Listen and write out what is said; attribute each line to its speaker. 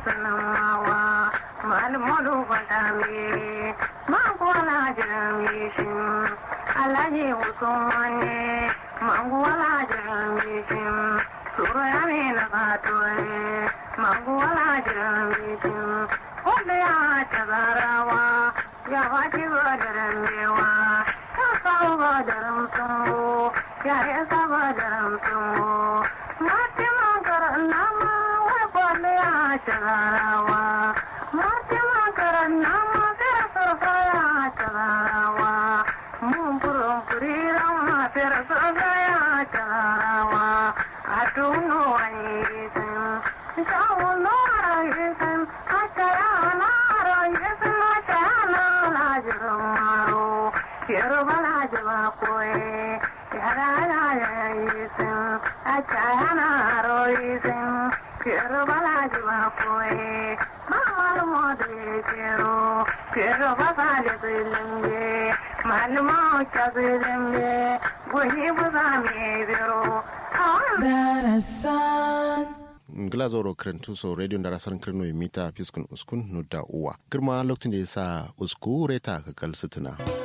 Speaker 1: sanan mawa malmolu fadami mangwala jiramishin alaji usmane mangwala jiramishin suraya mina katore mangwala jiramishin wanda ya tagarawa ya waji badaran bewa ya kawo badaran tumbo ya yi saba daran tumbo mati makarar nama wai kwallo ya tagarawa mati makarar nama fira surfa ya tagarawa mun furin furiran ma fira surfa ya tagarawa a tuno wani gisin shawo lora gisin a tayana gisin a tayana lajirin maro Yoruba lajiba koye yara ya gisin a tayana gisin Yoruba lajiba koye mamar modu kero Yoruba sale zilimbe malama ka zilimbe goyi buza me biro
Speaker 2: ngila zoro krentu so radio ndara saran kreno mita fiskun uskun no da uwa kirma lokacin da yasa usku reta ka kal sitina